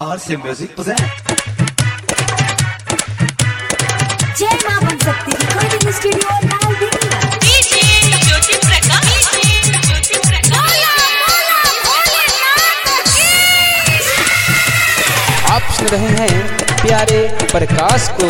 RC Music present. जय मां बन सकती रिकॉर्डिंग स्टूडियो लाल दिल्ली डीजे ज्योति प्रकाश डीजे ज्योति प्रकाश आप सुन रहे हैं प्यारे प्रकाश को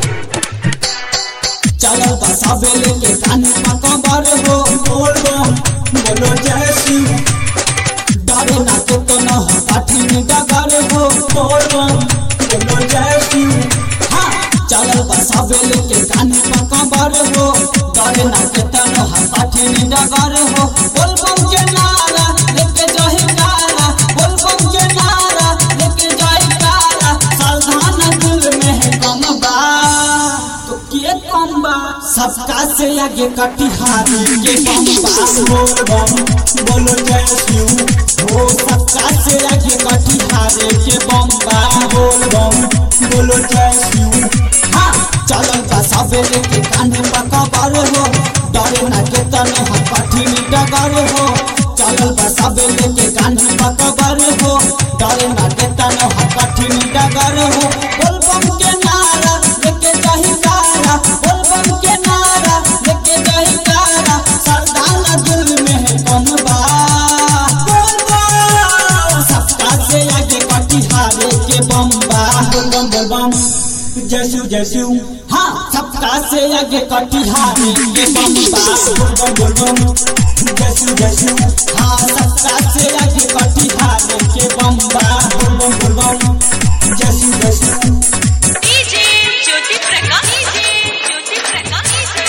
चलो बसाबेले के कान पकबर हो बोल बम बोलो जय शिव डरे ना के तो न हो कठिन डगर हो बोल बम बोलो जय शिव हाँ चलो बसाबेले के कान पकबर हो डरे ना के तो न हो कठिन डगर हो बोल बम के नारा लेके जही नारा बोल बम के नारा लेके जही नारा सावधान दिल में है गम बा तो के कम बा सबका से आगे कटिहारी के बम बा बोल बम बोलो जय शिव हो सबका से आगे कटिहारी के बम बा बोल बम बोलो जय शिव हाँ चलो बा सबेरे के कान्हे पकबर हो डरे ना के तने हम कठिन डगर हो चलो बा सबेरे के कान्हे पकबर हो डरे ना के तने हम कठिन डगर हो बोल बम के नारा लेके जाही कारा बोल बम के नारा लेके जाही कारा सरदार दिल में है कम बा बोल बम सबका से आगे कटिहारे के बम बा बोल बम बोल बम जयसु जयसु हाँ सबका से आगे कटिहारे के बम बा बोल बम बोल बम जयसु जयसु हाँ सबका से आगे कटिहारे के बम बा बोल बम बोल बम जयसु जयसु डीजे ज्योति प्रकाश डीजे ज्योति प्रकाश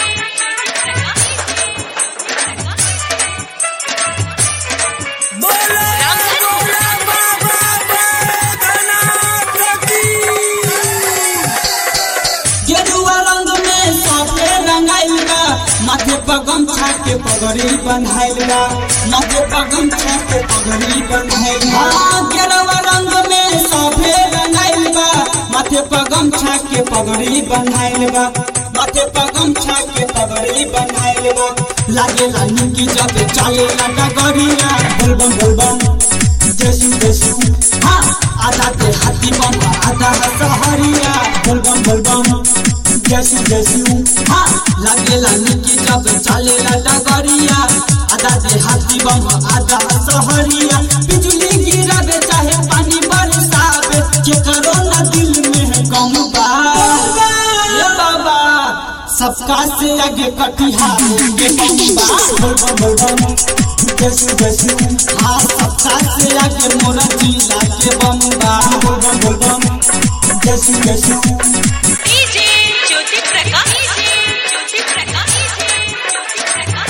गेरुआ रंग में सफे रंगाइल बा माथे पर गमछा के पगड़ी बंधाइल बा माथे पर गमछा के पगड़ी बंधाइल बा हाँ, गेरुआ रंग में सफे रंगाइल बा माथे पर गमछा के पगड़ी बंधाइल बा माथे पर गमछा के पगड़ी बंधाइल बा लागे लानी की जब चले ला डगरिया बोलबम बोलबम जसू जसू हाँ आधा के हाथी बम आधा सहरिया बोलबम बोलबम जसू जसू हाँ लगे लानी की जब चले डगरिया आधा के हाथी बम आधा सहरिया बिजली गिरावे चाहे पानी बरसावे के करो ना दिल में है गम बा ये बाबा सबका से आगे कटिहार के बम बा बोलबम बोलबम जसू जसू हाँ सबका से आगे मोरा जिला के बम बा बोलबम बोलबम जसू जसू डीजे ज्योति प्रकाश डीजे ज्योति प्रकाश ज्योति प्रकाश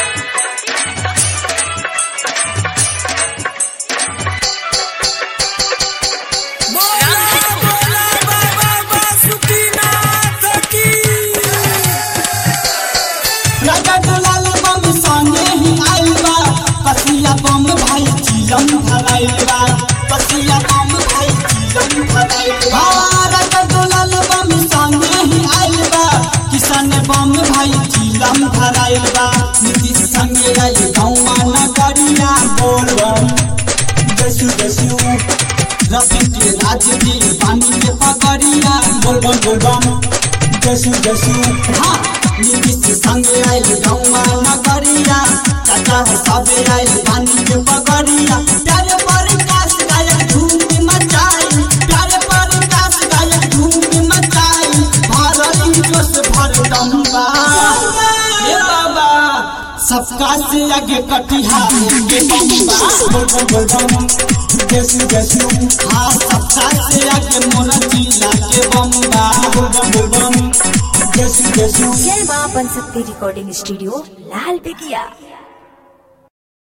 राजा दुलाल बम संगे ही आइल बा पसिया बम भाई चिलम भराइल बा पसिया बम भाई चिलम भराइल बा राजा दुलाल बम संगे ही आइल बा किसान बम भाई चिलम भराइल बा नीतीश संगे आइल गौवा नगरिया बोल बम जसू जसू रफी के राज की पानी के पगड़िया बोल बम बोल बम जसू जसू हाँ नीतीश संगे आइल गौवा नगरिया चाचा है सबे आइल पानी के पगड़िया प्यारे प्रकाश गायक धूम मचाई प्यारे प्रकाश गायक धूम मचाई भारत जोश भर दम्बा ये बाबा सबका से आगे कटिहार के बम्बा बोल बम बोल बम जसू जसू हाँ सबका से आगे मोरा जिला के बम्बा बोल बम बोल बम जसू जसू जय मां बन सकती रिकॉर्डिंग स्टूडियो लाल बिगिया